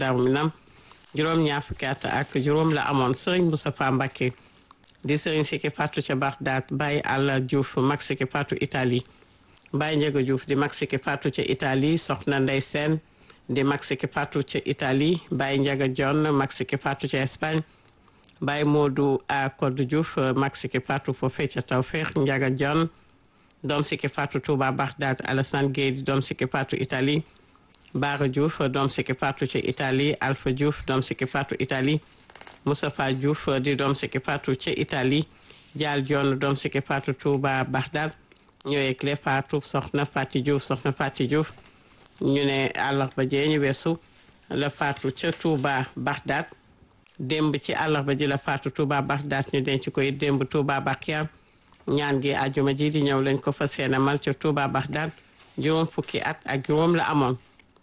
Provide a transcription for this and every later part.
Daaru Minam juróom ñaar fukki at ak juróom la amoon Serigne Moustapha Mbacké di Serigne Siki Fatou ca Bagdad Baye Alla Diouf mag Siki Fatou Italie Baye Ndiaga Diouf di mag Siki Fatou ca Italie Soxna Ndey Sène di mag Siki Fatou ca Italie Baye Ndiaga John mag Siki Fatou ca Espagne Baye Modou a Kodou Diouf mag Siki Fatou foofee ca Tawfeex Ndiaga John doom Siki Fatou Touba Bagdad Alassane Gueye di doom Siki Fatou Italie Bara Diouf doom Siki Fatou ca Italie Alpha Diouf doom Siki Fatou Italie Moustapha Diouf di doom Siki Fatou ca Italie Dial John doom Siki Fatou Touba Bagdad ñooy clé Fatou soxna Fati Diouf soxna Fati Diouf ñu ne àllarba jee ñu weesu la Fatou ca Touba Bagdad démb ci àllarba ji la Fatou Touba Bagdad ñu denc koy démb Touba Bakia ñaan gi àjjuma ji di ñëw lañ ko fas yéene mal ca Touba Bagdad juróom fukki at ak juróom la amoon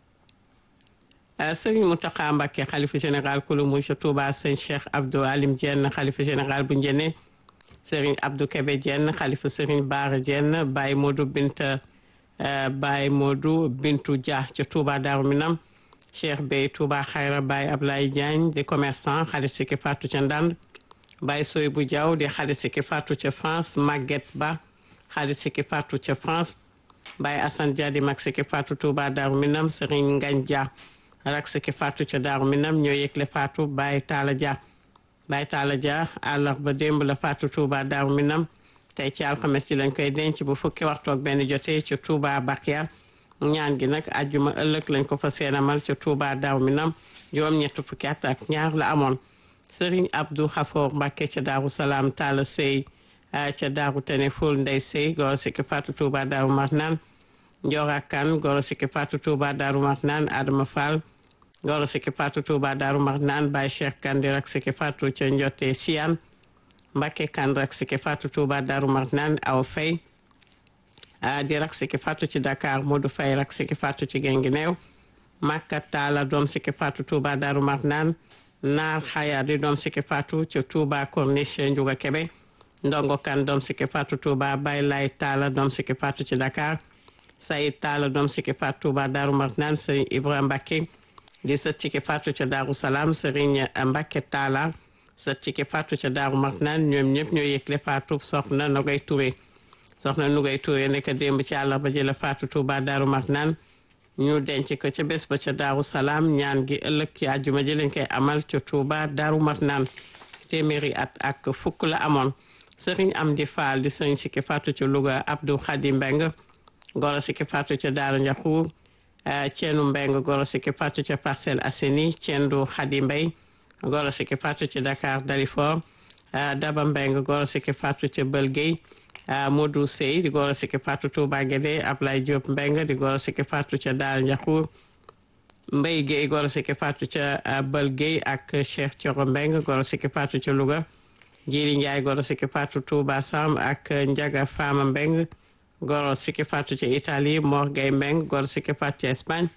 sëriñ Mountakha Mbacké xalifa général kulu muy ca Touba sëñ Cheikh Abdou Alim Diène xalifa général bu Njëne sëriñ Abdou Kébé Diène xalifa sëriñ Baara Diène Baye Modou Binta Baye Modou Bintu Dia ca Touba Darou Minam Cheikh Bey Touba Xayra Baye Ablaye Diagne di commerçant xalit Siki Fatou ca Ndande Baye Soy bu Diaw di xalit Siki Fatou ca France Maguette Ba xalit Siki Fatou ca France Baye Assane Dia di mag Siki Fatou Touba Darou Minam sëriñ Ngagne Dia rak Siki Fatou ca Darou Minam ñoo yëgle Fatou Baye Talla Dia Baye Talla Dia àllarba démb la Fatou Touba Darou Minam tey ci alxames ji lañ koy denc bu fukki waxtu ak benn jotee ca Touba Bakia ñaan gi nag àjjuma ëllëg lañ ko fa seenamal ca Touba Darou Minam juróom ñett fukki at ak ñaar la amoon Serigne Abdou Khafour Mbacké ca Darou Salaam Talla Sey ca Darou Teneful Ndey Sey goro Siki Fatou Touba Darou Marnaan Ndiora Kane goro Siki Fatou Touba Darou Marnaan Adama Fall goro Siki Fatou Touba Darou Marnaan Baye Cheikh Kane di rak Siki Fatou ca Njote Siyan Mbacké Kane rak Siki Fatou Touba Darou Marnaan Aw Faye di rak Siki Fatou ci Dakar Modou Faye rak Siki Fatou ci Guinguinéo Makka Talla doom Siki Fatou Touba Darou Marnaan Naar Xaya di doom Siki Fatou ca Touba Corniche Ndiouga Kébé Ndongo Kane doom Siki Fatou Touba Baye Lay Talla doom Siki Fatou ci Dakar Sayid Talla doom Siki Fatou Touba Darou Marnaan Serigne Ibrahima Mbacké di sët Siki Fatou ca Darou Salam Serigne Mbacké Talla sët Siki Fatou ca Darou Marnaan ñoom ñëpp ñoo yëgle Fatou soxna Nogay Touré soxna Nogay Touré nekk démb ci àllarba ji la Fatou Touba Darou Marnaan ñu denc ko ca bés ba ca Darou Salam ñaan gi ëllëg ci àjjuma ji lañ koy amal ca Touba Darou Marnaan téeméeri at ak fukk la amoon Serigne Amdi Fall di Serigne Siki Fatou ca Louga Abdou Khadi Mbeng goro Siki Fatou ca Daaru Njaxuur ceenu mbeng goro Siki Fatou ca Parcelles Assainies ceendu Khady Mbay goro Siki Fatou ca Dakar Dalifort Daba mbeng goro Siki Fatou ca Bëlgey Modou Sey di goro Siki Fatou Touba Guédé Ablaye Diop mbeng di goro Siki Fatou ca Daaru Njaxuur Mbay Guèye goro Siki Fatou ca Bëlgey ak Cheikh Thioro mbeng goro Siki Fatou ca Louga Jili Njaay goro Siki Fatou Touba Sam ak Njaga Fama mbeng goro Siki Fatou ca Italie Mor Gay Mbeng goro Siki Fatou ca Espagne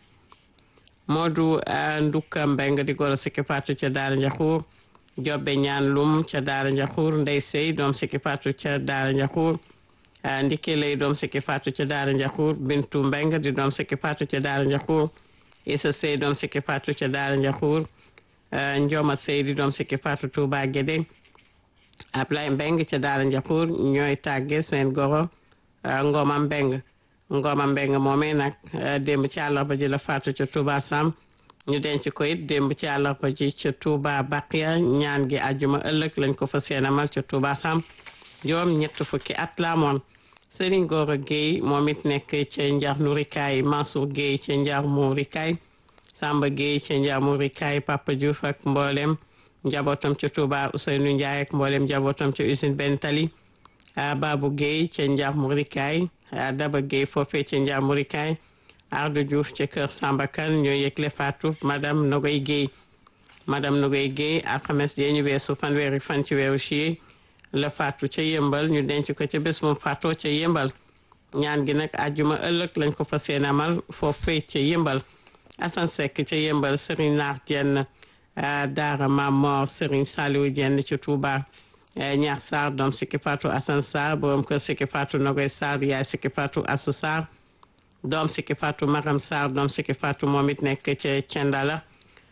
Modou Ndukka Mbeng di goro Siki Fatou ca Daara Njaxuur Jobbe Ñaan Lum ca Daara Njaxuur Ndey Sey doom Siki Fatou ca Daara Njaxuur Ndike Lay doom Siki Fatou ca Daara Njaxuur Bintu Mbeng di doom Siki Fatou ca Daara Njaxuur Isa Sey doom Siki Fatou ca Daara Njaxuur Njoma Sey di doom Siki Fatou Touba Guédé Ablaye Mbeng ca Daara Njaxuur ñooy tàgge seen goro Ngoma Mbeng Ngoma Mbeng moomee nag démb ci àllarba ji la faatu ca Touba Sam ñu denc ko it démb ci àllarba ji ca Touba Baqiya ñaan gi àjjuma ëllëg lañ ko fa seenamal ca Touba Sam juróom ñett fukki at la amoon Serigne Gora Gueye moom it nekk ca Njar Nurikaay Mansour Gueye ca Njar Murikaay Samba Gueye ca Njar Murikaay Papa Diouf ak mboolem njabootam ca Touba Ousseynou Ndiaye ak mboolem njabootam ca usine Ben Tali Babou Gueye ca Njar Murikaay Daba Gueye foofee ca Njar Murikaay Ardu Diouf ca kër Samba Kane ñoo yëgle faatu madame Nogoy Gueye madame Nogoy Gueye alxames jee ñu weesu fanweeri fan ci weeru ci la faatu ca yëmbal ñu denc ko ca bés moom faatoo ca yëmbal ñaan gi nag àjjuma ëllëg lañ ko fa seenamal foofee ca yëmbal Assane Seck ca yëmbal Serigne Naar Dieng Daara Mamor Serigne Saliou Dieng ca Touba ñaax Sarr doom Siki Fatou Assane Sarr borom kër Siki Fatou Nogoy Sarr yaay Siki Fatou Assou Sarr doom Siki Fatou Maram Sarr doom Siki Fatou moom it nekk ca Cendala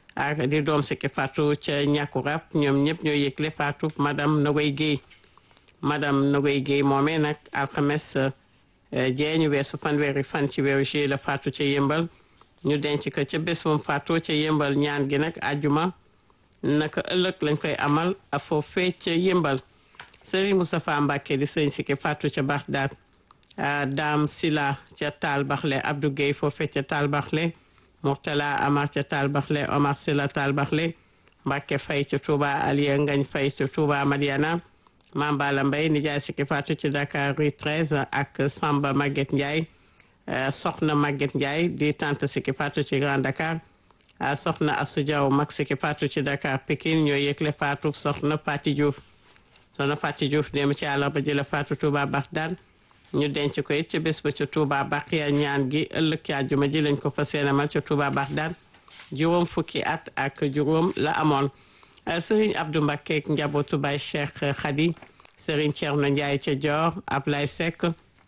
ak di doom sikki faatu ca ñàkku rab ñoom ñëpp ñoo yëgle faatu madame Nogoy Guèye madame Nogoy Guèye moomee nag alxames jeeñu weesu fanweeri fan ci weeru juillet la faatu ca yëmbal ñu denc ko ca bés moom faatu ca yëmbal ñaan gi nag àjjuma naka ëllëg lañ koy amal a foofee ca yëmbal sëriñ Moustapha Mbacke di sëriñ sikki faatu ca Baxdaad Dame Sila ca Taal Baxle Abdou Guèye foofee ca Taal Baxle Mourtala Amar ca Taal Baxle Omar Sila Taal Baxle Mbacke Fay ca Touba Aliya Ngañ Fay ca Touba Madiana Mambala Mbay nijaay sikki faatu ci Dakar rue 13 ak Samba Maguette Ndiaye soxna Maguette Ndiaye di tante sikki faatu ci Grand Dakar soxna Assou Diaw mag sikki faatu ci Dakar Pikine ñoo yëgle faatu soxna Fati Diouf soxna Fati Diouf dem ci àllarba ji la faatu Touba Bagdad ñu denc ko it ci bés ba ca Touba Baqiya ñaan gi ëllëg ci àjjuma ji lañ ko fas yéene amal ca Touba Bagdad juróom fukki at ak juróom la amoon Serigne Abdou Mbacké ak njabootu Baye Cheikh Khady Serigne Thierno Ndiaye ca Dior Ablaye Seck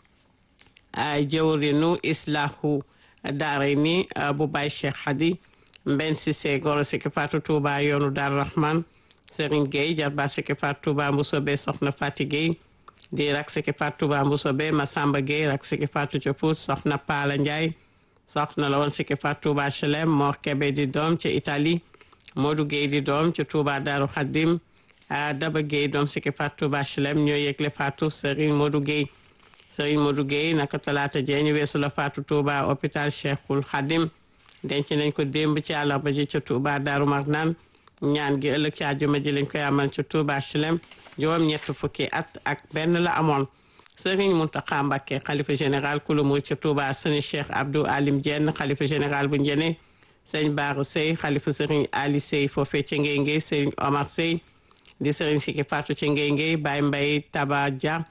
jëwrinu Islahu Daarayni bu Baye Cheikh Khady Mbenn Cissé goro sikki faatu Touba yoonu Dar Rahman Serigne Gueye jarba sikki faatu Touba Mboussobé soxna Fati Gueye di rak sikki faatu Touba Mboussobé Massamba Gueye rak sikki faatu ca Pout soxna Paala Ndiaye soxna la woon sikki faatu Touba Chelem Mor Kebe di doom ca Italie Modou Gueye di doom ca Touba Daaru Xaddim Daba Gueye doom sikki faatu Touba Chelem ñoo yëgle faatu Serigne Modou Gueye Serigne Modou Gueye naka talaata jee ñu weesu la faatu Touba hôpital Cheikhul Khadim denc nañ ko démb ci àllarba ji ca Touba Daaru Marnaan ñaan gi ëllëg ci àjjuma ji lañ koy amal ca Touba Chelem juróom ñett fukki at ak benn la amoon Serigne Mountakha Mbacké xalifa général kulu murid ca Touba sëñ Cheikh Abdou Alim Diène xalifa général bu Njene sëñ Baara Sey xalifa Serigne Ali Sey foofee ca Ngey Ngey Serigne Omar Sey di Serigne Sikki Fatou ca Ngey Ngey Baye Mbaye Taba Dia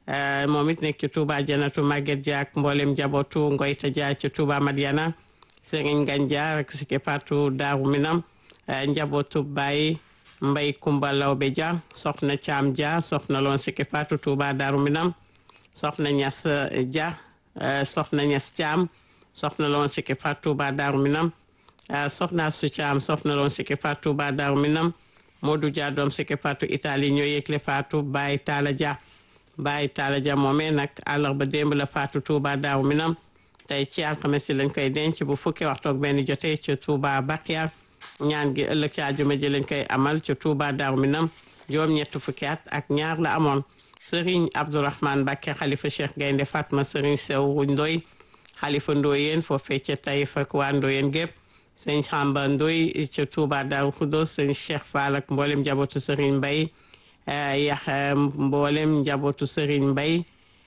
moom it nekk ci Touba Janatu Maguette Dia ak mboolem njabootu Ngoyta Dia ci Touba Madiana Serigne Gandia rek Sikki Fatou Daaru Minam njabootu Baye Mbay Kumba Lawbe Dia soxna Caam Dia soxna loon Sikki Fatou Touba Daaru Minam soxna Ñas Dia soxna Ñas Caam soxna loon Sikki Fatou Touba Daaru Minam soxna Su Caam soxna loon Sikki Fatou Touba Daaru Minam Modou Dia doom Sikki Fatou Italie ñoo yëgle Fatou Baye Talla Dia Baye Talla Dia moomee nag àllarba démb la Fatou Touba Daaru Minam tey ci alxames si lañ koy denc bu fukki waxtu ak benn jotee ci Touba Bakiya ñaan gi ëllëg ci àjjuma ji lañ koy amal ci Touba Daaru Minam juróom ñett fukki at ak ñaar la amoon Serigne Abdourahmane Mbacké xalifa Cheikh Gaynde Fatma Serigne Sew Ndoy xalifa Ndoyeen foofee ca Taïf ak waa Ndoyeen gépp sëñ Samba Ndoy ca Touba Daaru Khoudoss sëñ Cheikh Fall ak mboolem njabootu Serigne Mbaye yax mboolem njabootu Serigne Mbaye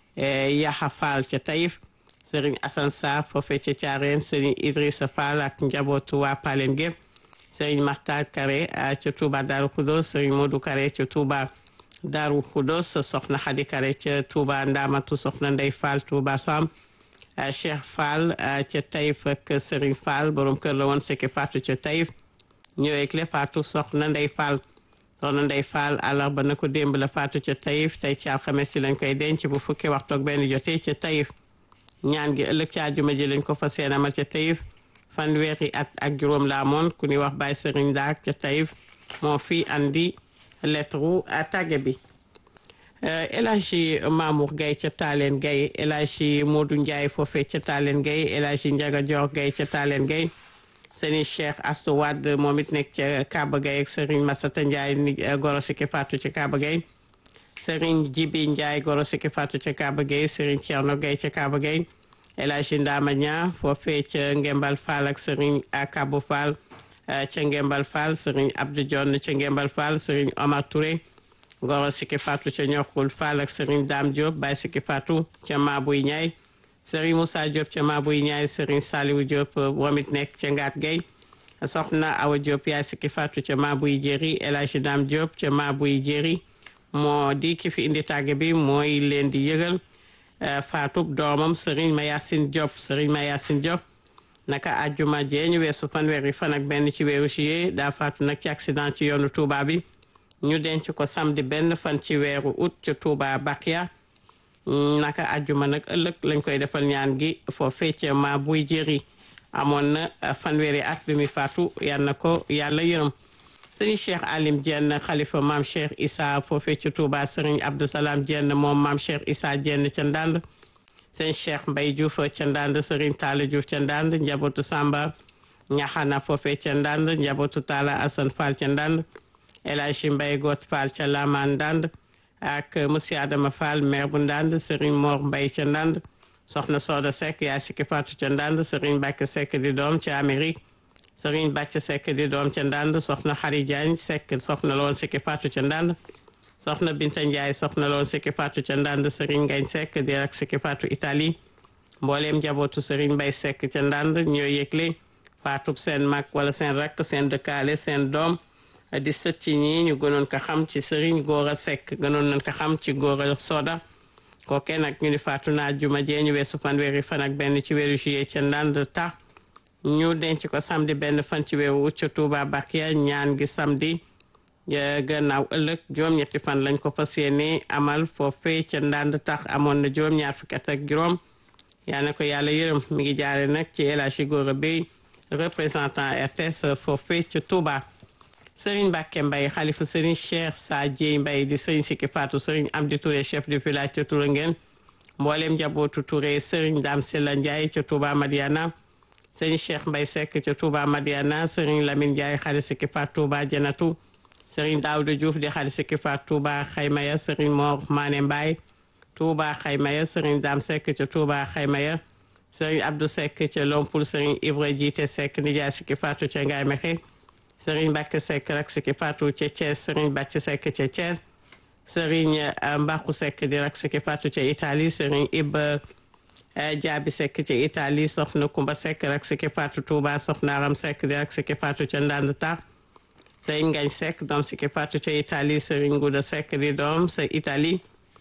yaxa Fall ca Taïf Serigne Assane Sarr foofee ca Thiarène Serigne Idrissa Fall ak njabootu waa Palen gépp Serigne Makhtar Kare ca Touba Daaru Khoudoss Serigne Modou Kare ca Touba Daaru Khoudoss soxna Khady Kare ca Touba Ndamatu soxna Ndey Fall Touba Sam Cheikh Fall ca Taïf ak Serigne Fall borom kër la woon Sikki Fatou ca Taïf ñëwee le Fatou soxna Ndey Fall soxna Ndey Fall àllarba na ko démb la Fatou ca Taïf tey ci alxames si lañ koy denc bu fukki waxtu ak benn jotee ca Taïf ñaan gi ëllëg ci àjjuma ji lañ ko fas yéene amal ca Taïf fanweeri at ak juróom la amoon ku ñuy wax Baye Serigne Daak ca Taïf moo fi andi lettre tàgge bi El Hadji Mamour Gaye ca Taaleen Gaye El Hadji Modou Ndiaye foofee ca Taaleen Gaye El Hadji Ndiaga Dior Gaye ca Taaleen Gaye Serigne Cheikh Astou Wade moom it nekk ca Kaba Gaye ak Serigne Massata Ndiaye ni goro Sikki Fatou ca Kaba Gaye Serigne Jibi Ndiaye goro Sikki Fatou ca Kaba Gaye Serigne Thierno Gaye ca Kaba Gaye El Hadji Ndama Ña foofee ca Ngembal Fall ak Serigne Kabou Fall ca Ngembal Fall Serigne Abdou Dione ca Ngembal Fall Serigne Omar Touré goro Sikki Fatou ca Ñoxul Fall ak Serigne Dame Diop Baye Sikki Fatou ca Mabuy Ñaay Serigne Moussa Diop ca Mabuy Ñaay Serigne Saliou Diop moom it nekk ca Ngaat Gay soxna Awa Diop yaay Sikki Fatou ca Mabuy Jéri El Hadji Dame Diop ca Mabuy Jéri moo di ki fi indi tàgge bi mooy leen di yëgal Fatou doomam Serigne Mayassine Diop Serigne Mayassine Diop naka àjjuma jee ñu weesu fanweeri fan ak benn ci weeru juillet daa faatu nag ci accident ci yoonu Touba bi ñu denc ko samedi benn fan ci weeru août ca Touba Bakia naka àjjuma nag ëllëg lañ koy defal ñaan gi foofee ca ma buy jëri amoon na fanweeri at bi muy faatu yal na ko yàlla yërëm sëriñ Cheikh Alim Dieng xalifa maam Cheikh Issa foofee ci Touba sëriñ Abdou Salam Dieng moom maam Cheikh Issa Dieng ca Ndande sëriñ Cheikh Mbaye Diouf ca Ndande sëriñ Talla Diouf ca Ndande njabootu Samba ñaxana foofee ca Ndande njabootu Talla Assane Fall ca Ndande El Hadji Mbaye Got Fall ca Laman Ndande ak monsieur Adama Fall maire bu Ndande sëriñ Mor Mbaye ca Ndande soxna Soda Seck yaa sikki faatu ca Ndande sëriñ Mbacke Seck di doom ca Amérique sëriñ Bàcc Seck di doom ca Ndande soxna Xari Diagne Seck soxna loon sikki faatu ca Ndande soxna Binta Ndiaye soxna loon sikki faatu ca Ndande sëriñ Ngagne Seck di rak sikki faatu Italie mbooleem njabootu sëriñ Mbay Seck ca Ndande ñoo yëgle faatub seen mag wala seen rakk seen dëkkaale seen doom di sët ci ñii ñu gënoon ko xam ci sëriñ Góora Seck gënoon nañ ko xam ci Góora Soda kooke nag ñu ni faatu naa juma jee ñu weesu fanweeri fan ak benn ci weeru juillet ca Ndande tax ñu denc ko samedi benn fan ci weeru ut ca Touba Bakia ñaan gi samedi gannaaw ëllëg juróom-ñetti fan lañ ko fas yéene amal foofee ca Ndande tax amoon na juróom-ñaar fukki at ak juróom yaa na ko yàlla yërëm mi ngi jaare nag ci El Hadji Gora Bey représentant RTS foofee ca Touba Serigne Mbacke Mbaye xalifa Serigne Cheikh Sa Dieye Mbaye di Serigne Sikki Fatou Serigne Amdi Touré chef du village ca Touré ngeen mboolem njabootu Touré Serigne Dame Sella Ndiaye ca Touba Madiana Serigne Cheikh Mbaye Seck ca Touba Madiana Serigne Lamine Ndiaye xali Sikki Fatou Touba Janatu Serigne Daouda Diouf di xali Sikki Fatou Touba Xaymaya Serigne Mor Mané Mbaye Touba Xaymaya Serigne Dame Seck ca Touba Xaymaya Serigne Abdou Seck ca Lompul Serigne Ibra Jiite Seck nijaay Sikki Fatou ca Ngaye Mexe Serigne Mbacke Seck rak Sikki Fatou ca Thiès Serigne Bàcc Seck ca Thiès Serigne Mbaxu Seck di rak Sikki Fatou ca Italie Serigne Iba Jaabi Seck ca Italie soxna Kumba Seck rak Sikki Fatou Touba soxna Aram Seck di rak Sikki Fatou ca Ndande Tar Serigne Ngagne Seck doom Sikki Fatou ca Italie Serigne Ngouda Seck di doom sa Italie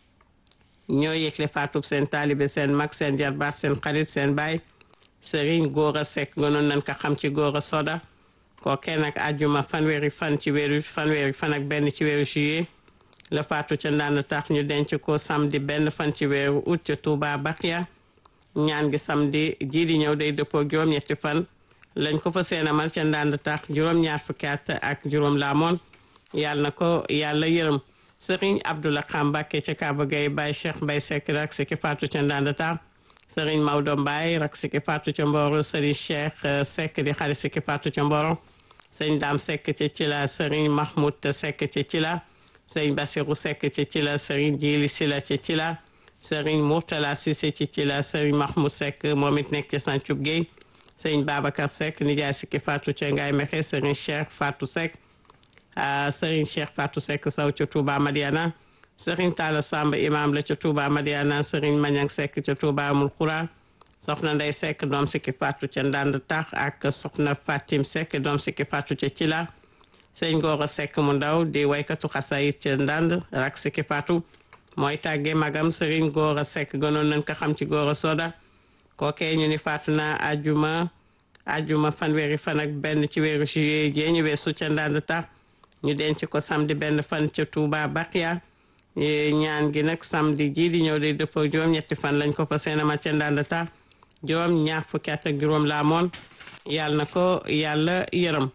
ñoo yëgle faatub seen taalibe seen mag seen jarbaat seen xarit seen baay Serigne Gora Seck gënoon nañ ko xam ci Gora Soda kookee nag àjjuma fanweeri fan ci weeru fanweeri fan ak benn ci weeru juillet la faatu ca Ndande tax ñu denc ko samedi benn fan ci weeru août ca Touba Bakia ñaan gi samedi jii di ñëw day dëppoo juróom-ñetti fan lañ ko fa seenamal ca Ndande tax juróom-ñaar fukki at ak juróom laamoon yàlla na ko yàlla yërëm Serigne Abdoulaye Xam Mbacké ca Kaaba Gaye Baye Cheikh Mbaye Seck rak Sikki Fatou ca Ndande tax Serigne Maodo Mbaye rak Sikki Fatou ca Mboro Serigne Cheikh Seck di xarit Sikki Fatou ca Mboro sëñ Dame Seck ca Cila Serigne Mahmoud Seck ca Cila sëñ Bassirou Seck ca Cila Serigne Djili Sila ca Cila Serigne Mourtala Cissé ca Cila Serigne Mahmoud Seck moom it nekk ca Santhiou Guèye sëñ Babacar Seck nijaay Sikki Fatou ca Ngaye Mexe Serigne Cheikh Fatou Seck Serigne Cheikh Fatou Seck Sow ca Touba Madiana Serigne Talla Samba imam la ca Touba Madiana Serigne Mañang Seck ca Touba Amul Khoura soxna Ndey Seck doom Sikki Fatou ca Ndande tax ak soxna Fatim Seck doom Sikki Fatou ca Cila sëñ Gora Seck mu ndaw di waykatu xasayit ca Ndande rak Sikki Fatou mooy tàggee magam Serigne Gora Seck gënoon nañ ko xam ci Gora Soda kookee ñu ni faatu na ajuma ajuma fanweeri fan ak benn ci weeru juillet jee ñu weesu ca Ndande tax ñu denc ko samedi benn fan ca Touba Bakia ñaan gi nag samedi jii di ñëw day dëppoo juróom-ñetti fan lañ ko fa seenama ca Ndande tax juróom ñaar fukki at ak juróom laa moon yàlla na ko yàlla yërëm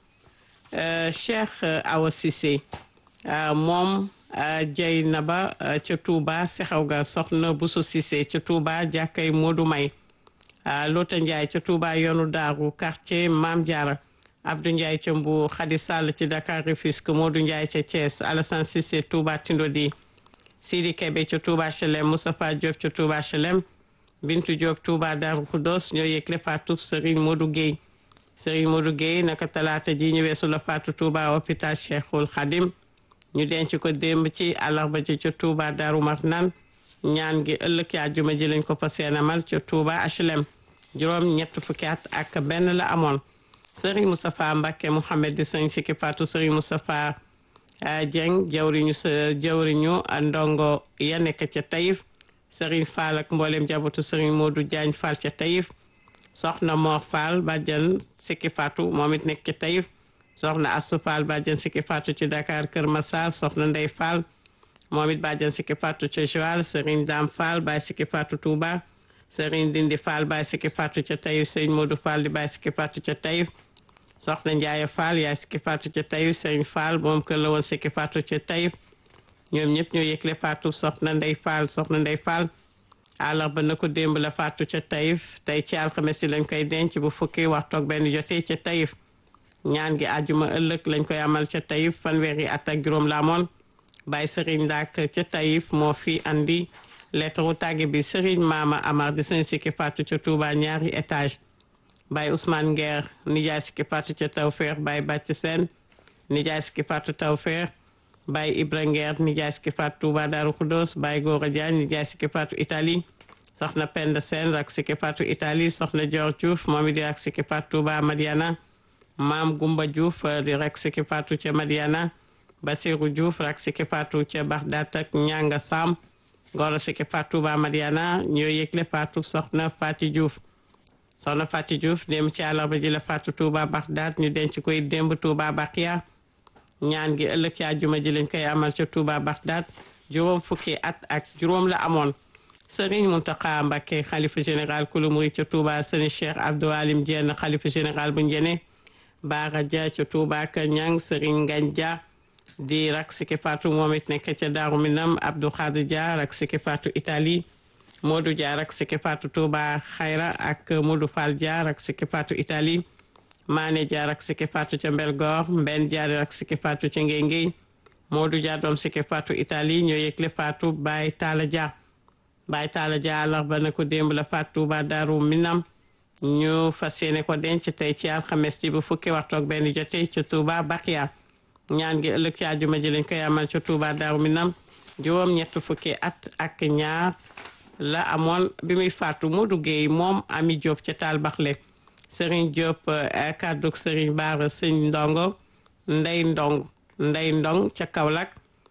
Cheikh Awa Cissé moom jay na ba ca Touba sexaw ga soxna Bousso Cissé ca Touba jàkkay Modou May Lota Ndiaye ca Touba yoonu daaru quartier Maam Diarra Abdou Ndiaye ca Mbour Khady Sall ci Dakar Rufisque Modou Ndiaye ca Thiès Alassane Cissé Touba Tindodi Sidi Kebe ca Touba Chelem Moustapha Diop ca Touba Chelem Bintu Diop Touba Darou Khoudoss ñoo yëgle faatu Serigne Modou Guèye Serigne Modou Guèye naka talaata ji ñu weesu la faatu Touba hôpital Cheikhul Khadim ñu denc ko démb ci àllarba ji ca Touba Darou Marnane ñaan gi ëllëg ci àjjuma ji lañ ko fa seenamal ca Touba HLM juróom ñett fukki at ak benn la amoon Serigne Moustapha Mbacké Mouhamed di sëñ Sikki faatu Serigne Moustapha Dieng jawriñu sa jawriñu ndongo ya nekk ca Taïf Serigne Fall ak mboolem jabatu Serigne Modou Diagne Fall ca Taïf soxna Mor Fall bàjjan Sikki Fatou moom it nekk ca Taïf soxna Assou Fall bàjjan Sikki Fatou ci Dakar Kër Massar soxna Ndey Fall moom it bàjjan Sikki Fatou ca Joal Serigne Dame Fall baay Sikki Fatou Touba Serigne Dindi Fall Baye Sikki Fatou ca Taïf Serigne Modou Fall di Baye Sikki Fatou ca Taïf soxna Ndiaye Fall yaay Sikki Fatou ca Taïf Serigne Fall moom kër la woon Sikki Fatou ca Taïf ñoom ñëpp ñoo yëgle Fatou soxna Ndey Fall soxna Ndey Fall àllarba na ko démb la Fatou ca Taïf tey ci alxames yi lañ koy denc bu fukki waxtu ak benn jotee ca Taïf ñaan gi àjjuma ëllëg lañ koy amal ca Taïf fanweeri at ak juróom la amoon Baye Serigne Ndak ca Taïf moo fi andi lettre tàgge bi Serigne Mama Amar di sëñ Sikki Fatou ca Touba ñaari étage Baye Ousmane Nguer nijaay Sikki Fatou ca Tawfeex Baye Bàcc Seen nijaay Sikki Fatou Tawfeex Baye Ibra Nguer nijaay Sikki Fatou Touba Darou Khoudoss Baye Gora Diagne nijaay Sikki Fatou Italie soxna Penda Seen rak Sikki Fatou Italie soxna Dior Diouf moom it di rak Sikki Fatou Touba Madiana Maam Gumba Diouf di rak Sikki Fatou ca Madiana Basiru Diouf rak Sikki Fatou ca Baxdaat ak Ñanga Sam Goro Sikki Fatou Touba Madiana ñoo yëgle Fatou soxna Fati Diouf soxna Fati Diouf dem ci àllarba ji la Fatou Touba Baxdaat ñu denc koy démb Touba Baqiya ñaan gi ëllëg ci àjjuma ji lañ koy amal ca Touba Baxdaat juróom fukki at ak juróom la amoon Serigne Mountakha Mbacké xalifa général kulu murid ca Touba Serigne Cheikh Abdou Alim Diène xalifa général bu Njene Baara Dia ca Touba ka ñang Serigne Ngagne Dia di rak Sikki Fatou moom it nekk ca Daaru Minam Abdou Khadir Dia rak Sikki Fatou Italie Modou Dia rak Sikki Fatou Touba Xayra ak Modou Fall Dia rak Sikki Fatou Italie Mané Dia rak Sikki Fatou ca Mbelgoor Mbenn Dia rak Sikki Fatou ca Ngéngéy Modou Dia doom Sikki Fatou Italie ñoo yëgle Fatou Baye Talla Dia Baye Talla Dia àllarba na ko démb la Fatou Touba Daaru Minam ñu fas yéene ko denc tey ci alxames ji bu fukki waxtu ak benn jotee ca Touba Bakiya ñaan gi ëllëg ci àjjuma ji lañ koy amal ca Touba Daaru Minam juróom ñett fukki at ak ñaar la amoon bi muy faatu Modou Gueye moom Ami Diop ca Taal Baxle Serigne Diop kàdduk Serigne Baara Sëñ Ndongo Ndey Ndong Ndey Ndong ca Kaolack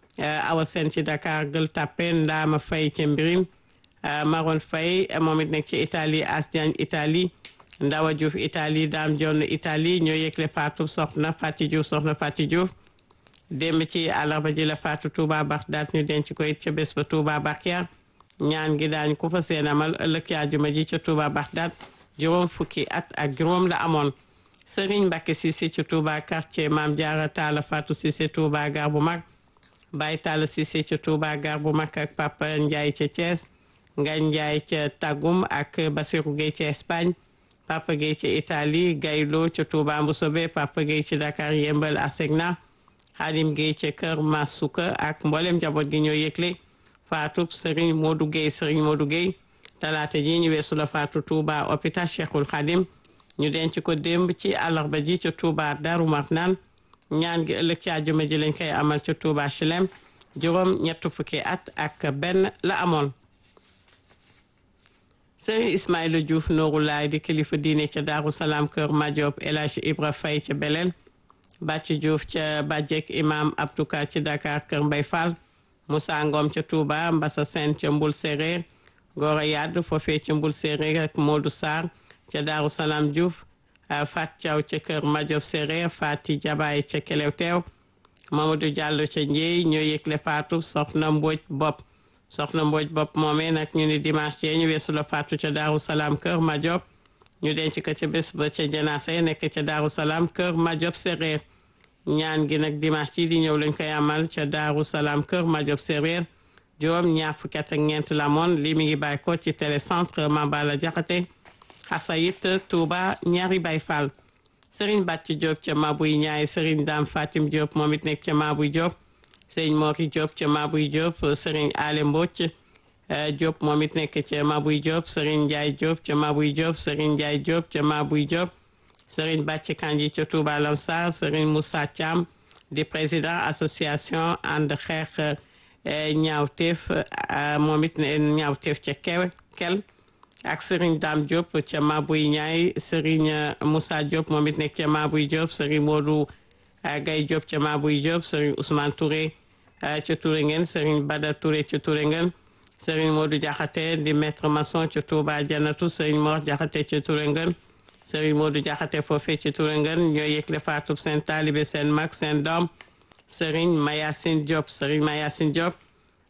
Awa Sène ci Dakar Gueule Tapée Ndaama Faye ca Mbirim Maron Faye moom it nekk ci Italie As Diagne Italie Ndawa Diouf Italie Dame Jonn Italie ñoo yëgle faatu soxna Fati Diouf soxna Fati Diouf démb ci àllarba ji la faatu Touba Baxdaat ñu denc ko it ca bés ba Touba Bakiya ñaan gi daañ ko fa seen amal ëllëg àjjuma ji ca Touba Baxdaat juróom fukki at ak juróom la amoon Serigne Mbacke Cissé ci Touba quartier Maam Jaara Taala Fatou Cissé Touba gar bu mag Baye Talla Cissé ci Touba gar bu mag ak Papa Ndiaye ca Thiès Ngagne Ndiaye ca Tagum ak Basirou Gueye ca Espagne Papa Gueye ca Italie Gaylo ca Touba Mboussobé Papa Gueye ci Dakar Yembal Asegna Xaadim Gueye ca Kër Masuka ak mboolem njaboot gi ñoo yëgle faatu Serigne Modou Gueye Serigne Modou Gueye talaata ji ñu weesu la faatu Touba hôpital Cheikhul Khadim ñu denc ko démb ci àllarba ji ca Touba Darou Marnane ñaan gi ëllëg ci àjjuma ji lañ koy amal ca Touba Chilem juróom ñett fukki at ak benn la amoon Serigne Ismaïla Diouf Nooru Laay di kilifa diine ca Daaru Salaam Kër Madiop El Hadj Ibra Faye ca Belel Bàcc Diouf ca Bàjjek imam Abdouka ci Dakar Kër Mbay Fall Moussa Ngom ca Touba Mbassa Sène ca Mbul Séréer Gora Yadd foofee ca Mbul Séréer ak Modou Sarr ca Daaru Salaam Diouf Fat Thiaw ca Kër Madiop Séréer Fati Jabaay ca Kelew Teew Mamadou Diallo ca Njéy ñoo yëgle faatu soxna Mbodj Bopp soxna Mbodj Bopp moomee nag ñu ni dimanche yee ñu weesu la faatu ca Daaru Salaam Kër Madiop ñu denc ko ca bés ba ca janaase nekk ca Daaru Salaam Kër Madiop Séréer ñaan gi nag dimanche ci di ñëw lañ koy amal ca Daaru Salaam Kër Madiop Séréer juróom ñaar fukki at ak ñeent la moon lii mi ngi bàyyi ko ci télécentre Mambala Jaxate Xasayit Touba ñaari Baay Fall Serigne Bàcc Diop ca Mabuy Ñaay Serigne Dame Fatim Diop moom it nekk ca Mabuy Diop Serigne Mori Diop ca Mabuy Diop Serigne Ale Mbocc Diop moom it nekk ca Mabuy Diop Serigne Ndiaye Diop ca Mabuy Diop Serigne Ndiaye Diop ca Mabuy Diop Serigne Bàcc Kanji ca Touba Lamsar Serigne Moussa Thiam di président association ànd xeex ñaawteef moom it ñaawteef ca kew kel ak Serigne Dame Diop ca Mabuy Ñaay Serigne Moussa Diop moom it nekk ca Mabuy Diop Serigne Modou Gaye Diop ca Mabuy Diop Serigne Ousmane Touré ca Touré ngeen Serigne Bada Touré ca Touré ngeen Serigne Modou Diakhaté di maître maçon ca Touba Janatu Serigne Mor Diakhaté ca Touré ngeen Serigne Modou Diakhaté foofee ca Touré ngeen ñoo yëgle faatu seen taalibe seen mag seen doom Serigne Mayacine Diop Serigne Mayacine Diop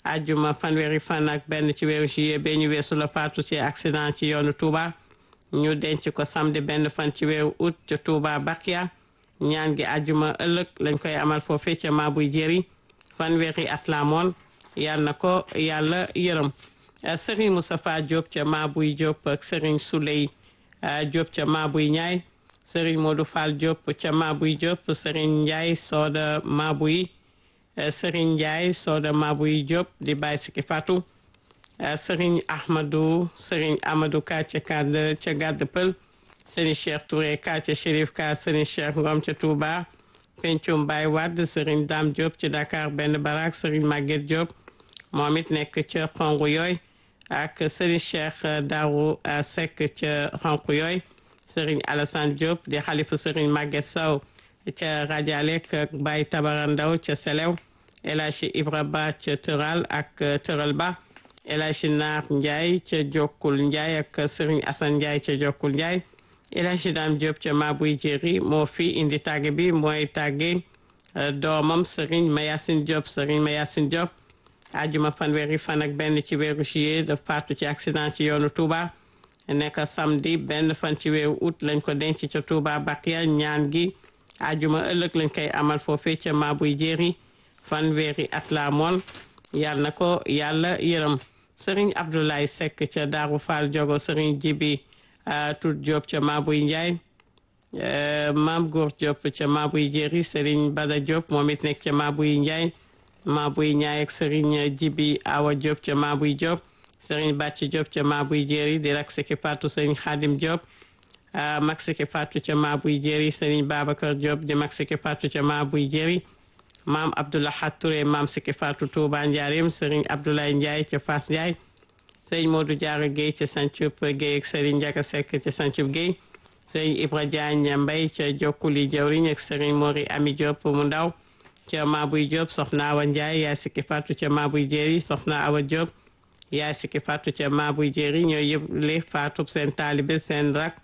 ajjuma fanweeri fan ak benn ci weeru juillet ba ñu weesu la faatu ci accident ci yoonu Touba ñu denc ko samedi benn fan ci weeru août ca Touba Bakia ñaan gi ajjuma ëllëg lañ koy amal foofee ca Maabuy Jéeri fanweeri at la moon yàlla na ko yàlla yërëm Serigne Moustapha Diop ca Maabuy Diop ak Serigne Souley Diop ca Maabuy Ñaay Serigne Modou Fall Diop ca Maabuy Diop Serigne Ndiaye Soda Maabuy Serigne Ndiaye Soda Maabuy Diop di bàyyi siki Fatou Serigne Ahmadou Serigne Amadou Ka ca kàdd ca gàdd pël Serigne Cheikh Touré Ka ca Chérif Ka Serigne Cheikh Ngom ca Touba Pencum Baye Wade Serigne Dame Diop ci Dakar benn barak Serigne Maguette Diop moom it nekk ca xongu yooy ak Serigne Cheikh Darou Seck ca xonq yooy Serigne Alassane Diop di xalifu Serigne Maguette Sow ca Radialek ak Baye Tabara Ndaw ca Selew El Hadji Ibra Ba ca Tëral ak Tëral Ba El Hadji Naar Ndiaye ca Jokkul Ndiaye ak Serigne Assane Ndiaye ca Jokkul Ndiaye El Hadji Dame Diop ca Maabuy Jéeri moo fi indi tàgge bi mooy tàgge doomam Serigne Mayasin Diop Serigne Mayasin Diop ajuma fanweeri fan ak benn ci weeru juillet da faatu ci accident ci yoonu Touba nekk samedi benn fan ci weeru août lañ ko denc ca Touba Bakia ñaan gi ajuma ëllëg lañ koy amal foofee ca Maabuy Jéeri fanweeri at la moon yàlla na ko yàlla yërëm Serigne Abdoulaye Seck ca Daaru Fall Jogo Serigne Jibi Tut Diop ca Maabuy Ndiaye Maam Góor Diop ca Maabuy Jéeri Serigne Bada Diop moom it nekk ca Maabuy Ndiaye Maabuy Ñaay ak Serigne Jibi Awa Diop ca Maabuy Diop Serigne Bàcc Diop ca Maabuy Jéeri di rak siki Fatou Serigne Khadim Diop mag siki Fatou ca Maabuy Jéeri Serigne Babacar Diop di mag siki Fatou ca Maabuy Jéeri maam Abdoulahat Touré maam siki Fatou Touba Ndiarim Serigne Abdoulaye Ndiaye ca Fass Ndiaye Serigne Modou Diarra Guèye ca Santhioup Guèye ak Serigne Ndiaga Seck ca Santhioup Guèye Serigne Ibra Diagne Mbaye ca Jokkuli Jawriñ ak Serigne Mori Ami Diop mu ndaw ca Maabuy Diop soxna Awa Ndiaye yaay sikki Fatou ca Maabuy Jéeri soxna Awa Diop yaay sikki Fatou ca Maabuy Jéeri ñoo yëpp li Fatou seen taalibe seen rak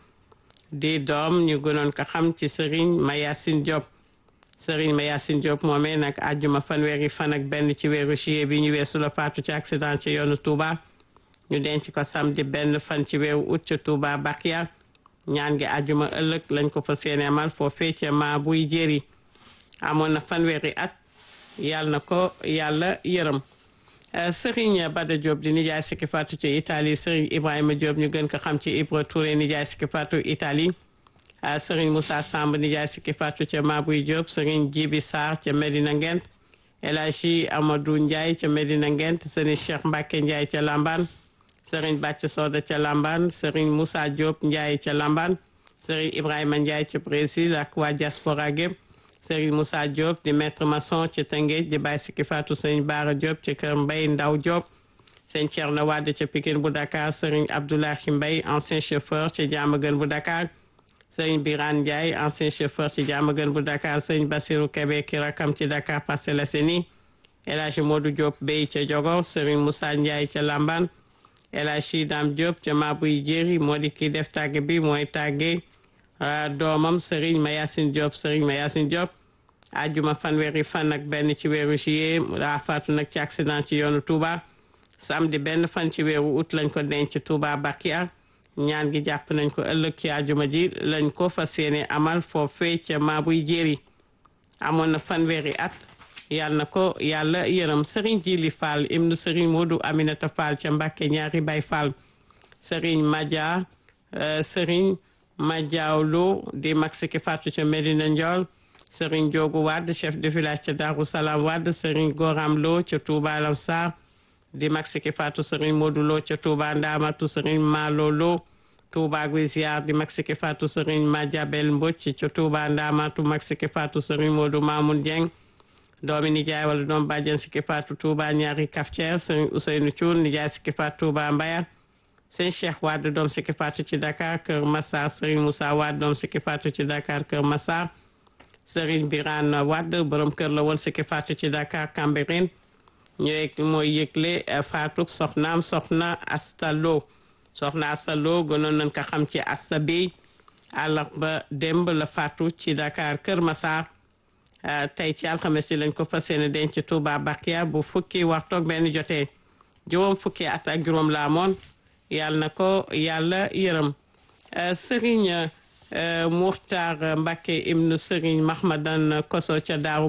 di doom ñu gënoon ko xam ci Serigne Mayasin Diop Serigne Mayasin Diop moomee nag àjjuma fanweeri fan ak benn ci weeru juillet bi ñu weesu la Fatou ci accident ci yoonu Touba ñu denc ko samedi benn fan ci weeru août ca Touba Bakia ñaan gi àjjuma ëllëg lañ ko fa séene amal foofee ca Maabuy Jéeri amoon na fanweeri at yàlla na ko yàlla yërëm Serigne Bada Diop di nijaay sikki Fatou ci Italie Serigne Ibrahima Diop ñu gën ko xam ci Ibra Touré nijaay sikki Fatou Italie Serigne Moussa Samb nijaay sikki Fatou ca Maabuy Diop Serigne Jibi Sarr ca Medina Ngent El Hadji Amadou Ndiaye ca Medina Ngent Serigne Cheikh Mbacke Ndiaye ca Lamban Serigne Bàcc Soda ca Lamban Serigne Moussa Diop Ndiaye ca Lamban Serigne Ibrahima Ndiaye ca Brésil ak waa diaspora gépp Serigne Moussa Diop di maître maçon ci Tëngéej di bàyyi sikki Fatou Serigne Bara Diop ci kër Mbay Ndaw Diop Serigne Thierno Wade ca Pikine bu Dakar Serigne Abdoulahi Mbay ancien chauffeur ci Diamaguène bu Dakar Serigne Birane Ndiaye ancien chauffeur ci Diamaguène bu Dakar Serigne Bassirou Kébé ki rakam ci Dakar Parcelles Assainies El Hadji Modou Diop Bey ca Jogo Serigne Moussa Ndiaye ca Lamban El Hadji Dame Diop ca Maabuy Jéeri moo di ki def tàgge bi mooy tàgge doomam Serigne Mayasin Diop Serigne Mayasin Diop ajjuma fanweeri fan ak benn ci weeru juillet daa faatu nag ci accident ci yoonu Touba samedi benn fan ci weeru août lañ ko denc Touba Bakia ñaan gi jàpp nañ ko ëllëg ci ajjuma ji lañ ko fas yéene amal foofee ca Maabuy Jéeri amoon na fanweeri at yàlla na ko yàlla yërëm Serigne Jili Fall ibnu Serigne Modou Aminata Fall ca Mbàkke ñaari Bay Fall Serigne Madia Serigne Madiawlo di mag siki Fatou ca Medina Ndiol Serigne Diogu Wade chef de village ca Darou Salam Wade Serigne Goram Lo ca Touba Lamsar di mag siki Fatou Serigne Modou Lo ca Touba Ndamatu Serigne Malo Lo Touba Guiziar di mag siki Fatou Serigne Madiabel Mbocc ca Touba Ndamatu mag siki Fatou Serigne Modou Mamoun Dieng doomi nijaay wala doom bàjjen siki Fatou Touba ñaari Kaftière Serigne Ousseynou Thioune nijaay siki Fatou Touba Mbayar sëñ Cheikh Wade doom sikki Fatou ci Dakar Kër Massar Serigne Moussa Wade doom sikki Fatou ci Dakar Kër Massar Serigne Birane Wade borom kër la woon sikki Fatou ci Dakar Cambérène ñooy mooy yëgle Fatou soxnaam soxna Asta Lo soxna Asta Lo gënoon nañ ko xam ci Asta Bey àllarba démb la Fatou ci Dakar Kër Massar tey ci alxames yi lañ ko fas yéene denc Touba Bakia bu fukki waxtu ak benn jotee juróom fukki at ak juróom la amoon yàlla na ko yàlla yërëm Serigne Muxtaar Mbacke ibnu Serigne Mahmadan Koso ca Daaru